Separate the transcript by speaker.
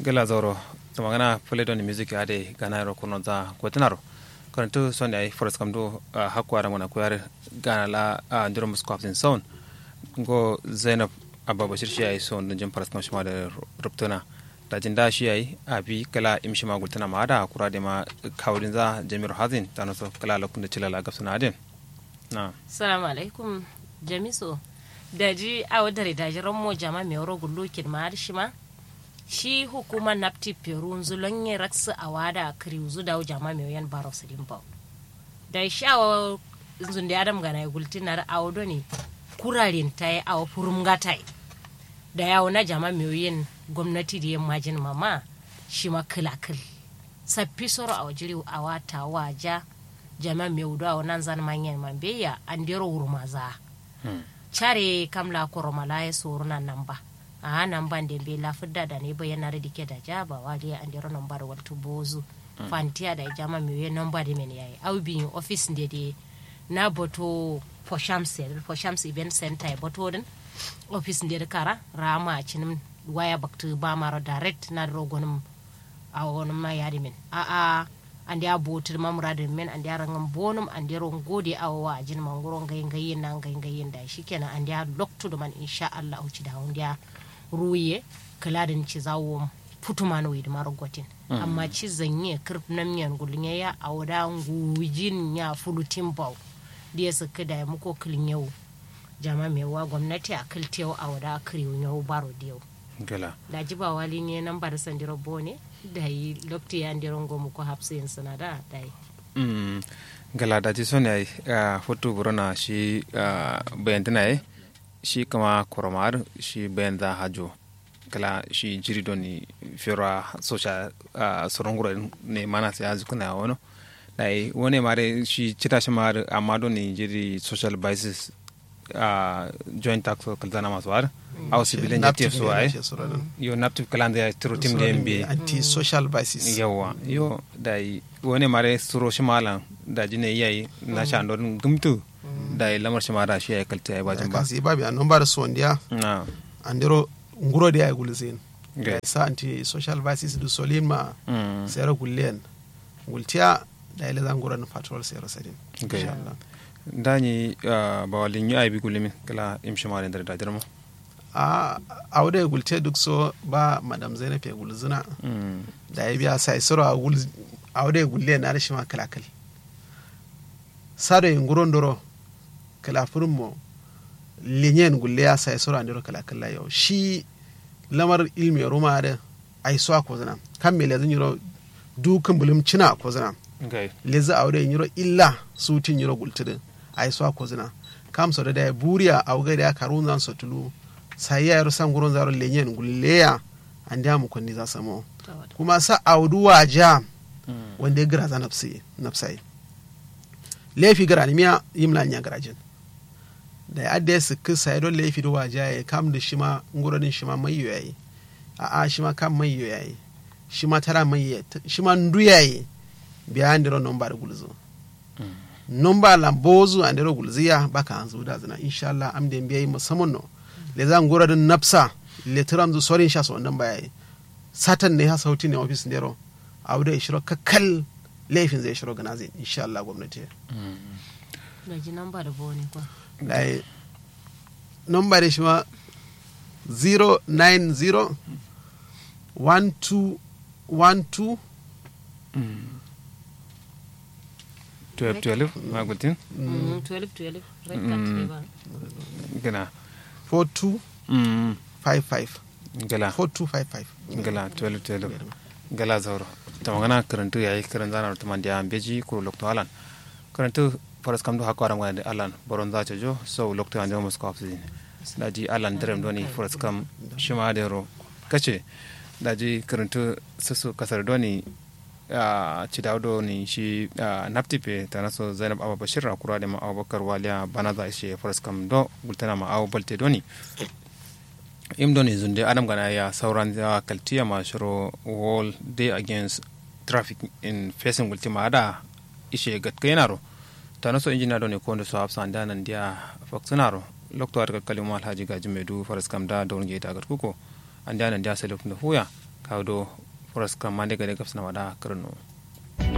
Speaker 1: gela zoro to magana fule don music ade gana ro kono za gotinaro karantu sonde ay forest kam do hakko ara mona ko yar gana la ndiro musko afin son go zainab abba bashir shi ay son dun jam forest kam shima da rubtuna da jin da shi ay abi kala imshi ma gultana ma da kura de ma kawdin za jamir hazin tano so kala lokun da cilala gafsuna adin na
Speaker 2: salamu alaikum jamiso da ji awo dare da jiran mo jama mai wuro gullukin ma har shi ma shi hukuma napti peru zulon yin raksu a wada kiri zu da jama mai yan baro su dimba da shi awo zun da adam gana gultinar awo doni kurarin ta yi awo furum gatai da yawo na jama mai yin gwamnati da yin majin mama shi ma kilakil sappi soro awo jiri a wata waja jama mai wudu awo nan zan manyan mambeya an dero wurmaza care kamla koromala ya soro nan nan ba a nan ban da bai lafidda da ne bayan da dike da jaba wali an dero nan bar waltu bozu fantiya da jama mai yin nan ba da men yayi au bi office de de na boto for shams for shams event center ya boto din office de kara rama cinin waya baktu ba maro direct na rogonum a wani ma yadi min a a an da botir mamuradin min an da rangan bonum an da ron gode a wa jin mangoro gayin gayin nan gayin gayin da shikenan an da loktu da man insha Allah uci da hun da ruye kaladin ci zawo putuma no widi maro gotin amma ci zanye kirf nan miyan gulnya ya a wada ngujin ya fulutin bau da su kada ya muko kilin yau jama mai wa gwamnati a kiltewa a wada kiriyo yau baro da yau
Speaker 1: gela
Speaker 2: da jiba wali ne nan bar sandiro bone da yi lokti ya ndiron gomu ko hapsin sana da da yi
Speaker 1: mm gala da ji sone ay fotu burona shi bayantina ay shi kama koromar shi bayanda hajo kala shi jiri doni fira socia soronguro ne mana sai azu kuna wono dai wone mare shi cita shi mare amma doni jiri social basis joint tax kalzana masu war aw sibilen jatti so ay yo naptu kalande ya tiro tim de mbi
Speaker 3: anti social basis
Speaker 1: yawa yo dai wone mare suro shimalan da jine yayi na shando gumtu dai lamar shimara shi ay kalta ay bajin ba
Speaker 3: kasi babi an nomba da sondiya
Speaker 1: na
Speaker 3: andero nguro de ay gulzin
Speaker 1: Okay.
Speaker 3: sa anti social basis du solin ma
Speaker 1: Mm.
Speaker 3: sera gullen gultiya da ile zan nguro na patrol sera sadin
Speaker 1: Okay.
Speaker 3: inshallah
Speaker 1: dani bawalin yu ay bi gulimin kala im shimara da da dirmo
Speaker 3: a awde gulte duk so ba madam zainab ya gulzina
Speaker 1: mm
Speaker 3: da ya biya sai soro a gul awde gulle na rashi ma kala kala sado yin nguron doro kala furin mo linyen gulle ya sai soro andiro kala kala yau shi lamar ilmi ya ruma da ai so ko zana kan me lezin yiro dukan bulum cina ko zana
Speaker 1: okay
Speaker 3: leza awde yiro illa sutin yiro gultidin ai so ko zana kam so da da buriya awga da karun zan so tulu sai ya yaro san guron zaro linyen gulle ya an da mu kunni za samo kuma sa audu waja
Speaker 1: mm
Speaker 3: wanda ya gira za nafsi nafsai laifi gara ni miya yimla nya garajin da ya adda su kisa ya don laifi da waja ya kam da shi ma nguronin shi ma mai yayi a a shi ma kam mai yayi shi ma tara mai yayi shi ma ndu yayi biya andiro nomba da gulzo nomba la bozu andiro gulziya baka an zuda zina insha Allah am da biyayi musamman no le zan nguronin nafsa le tiram zu sorin sha so nan bayayi satan ne ha sauti ne ofis ndero abu da ya shiro kakkal laifin zai shiro gana zai insha Allah gwamnati
Speaker 2: da ji nan ba da bone kwa
Speaker 3: da ya nomba da shi ma 090 1212
Speaker 1: 12 12 ma gutin
Speaker 2: 12 12 rekat ne ba
Speaker 1: gana
Speaker 3: 4255
Speaker 1: mm gala
Speaker 3: 4255
Speaker 1: gala 12 12 gala zauro ta magana karantu yayi karan zana ta mandiya beji ko lokto alan karantu faras kam do hakko aran wani alan boron za ta jo so lokto ande mo sko afsi daji alan derem doni faras kam shima de ro kace daji karantu susu kasar doni a ci dawdo ni shi naptipe ta naso zainab abu bashir a kura da ma abubakar waliya bana za shi faras kam do gultana ma abu balte doni im doni zunde adam gana ya sauran ya kaltiya ma shiro wall day against traffic in facing ultima ada ishe gatka yanaro ta naso injina doni ko ndo so hafsa anda nan dia faksunaro lokto ar kalkali mo alhaji gaji medu faras kam da don ge ta gat kuko anda nan dia selok ndo huya kawo do foras kam mande gade gafsana wada kirno